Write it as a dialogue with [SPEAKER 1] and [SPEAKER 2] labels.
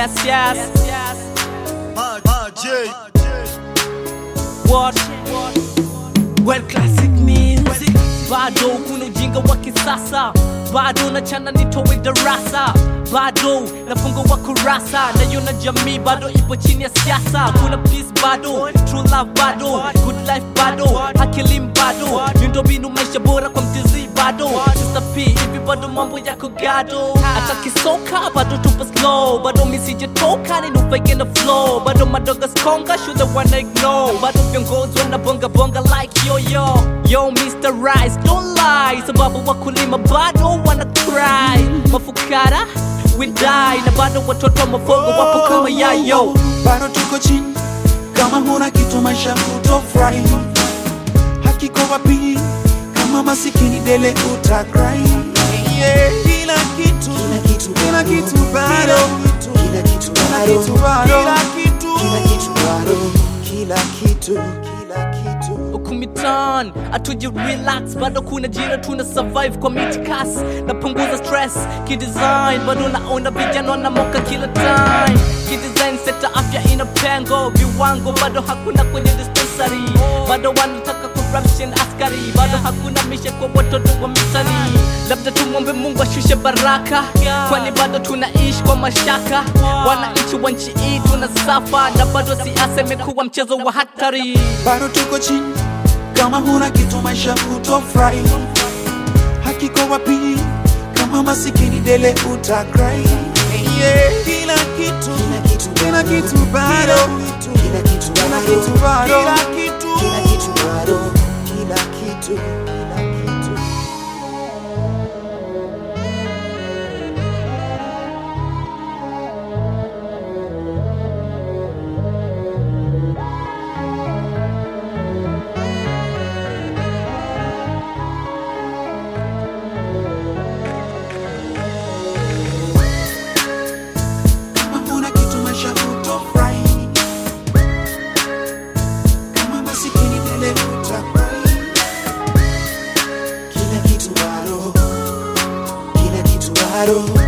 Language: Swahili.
[SPEAKER 1] Yes, yes.
[SPEAKER 2] J.
[SPEAKER 1] What? World classic music. Bado kuna ujinga wa kisasa, bado nachana nitowe darasa, bado nafungua kurasa, naiona jamii bado ipo chini ya siasa. Kuna peace bado, true love bado, good life bado, hakilim bado, miundombinu maisha bora kwa mtizi bado, Sister P hivi bado mambo yako gado, hata kisoka bado tupo slow, bado misijetoka ninufaike na flow, bado madoga skonga shule wana ignore, bado viongozi wanabonga bonga like yo yo yo Mr. Rice don't lie, sababu wakulima bado wana cry, mafukara we die, na bado watoto wa mafogo wapo kama yayo.
[SPEAKER 3] bado tuko chini kama huna kitu maisha utofurahi hakiko wapi kama masikini dele utagrai kila kitu
[SPEAKER 4] Kila kitu
[SPEAKER 3] kila
[SPEAKER 4] bado.
[SPEAKER 3] kitu bado
[SPEAKER 4] Kila kitu
[SPEAKER 3] kila
[SPEAKER 4] bado.
[SPEAKER 3] kitu bado kila kitu
[SPEAKER 4] Kila kitu bado. Kila kitu. Kila kitu.
[SPEAKER 1] ukumitan atuji relax bado kuna jira tuna survive kwa mitikas napunguza stress kidesign bado naona vijana wanamoka kila time kidesign sekta afya ina pengo viwango bado hakuna kwenye dispensary bado wanataka corruption askari bado hakuna mishe kwa watoto wa mitani labda tumwombe mungu ashushe baraka kwani bado tunaishi kwa mashaka wananchi wa nchi hii tuna safa na bado siasa imekuwa mchezo wa hatari
[SPEAKER 3] bado tuko chini kama huna kitu maisha utofurahi hakiko wapi kama masikini dele utagrai kila kitu
[SPEAKER 4] Kila kitu
[SPEAKER 3] kila
[SPEAKER 4] bado.
[SPEAKER 3] kitu bado
[SPEAKER 4] Kila kitu
[SPEAKER 3] kila
[SPEAKER 4] bado.
[SPEAKER 3] kitu bado
[SPEAKER 4] Kila
[SPEAKER 3] kila kitu
[SPEAKER 4] kitu bado. Kila kitu. Kila kitu.
[SPEAKER 3] kama huna kitu maisha utofurahi kama masikini dele utagrai
[SPEAKER 4] Kila kitu bado. Kila kitu bado.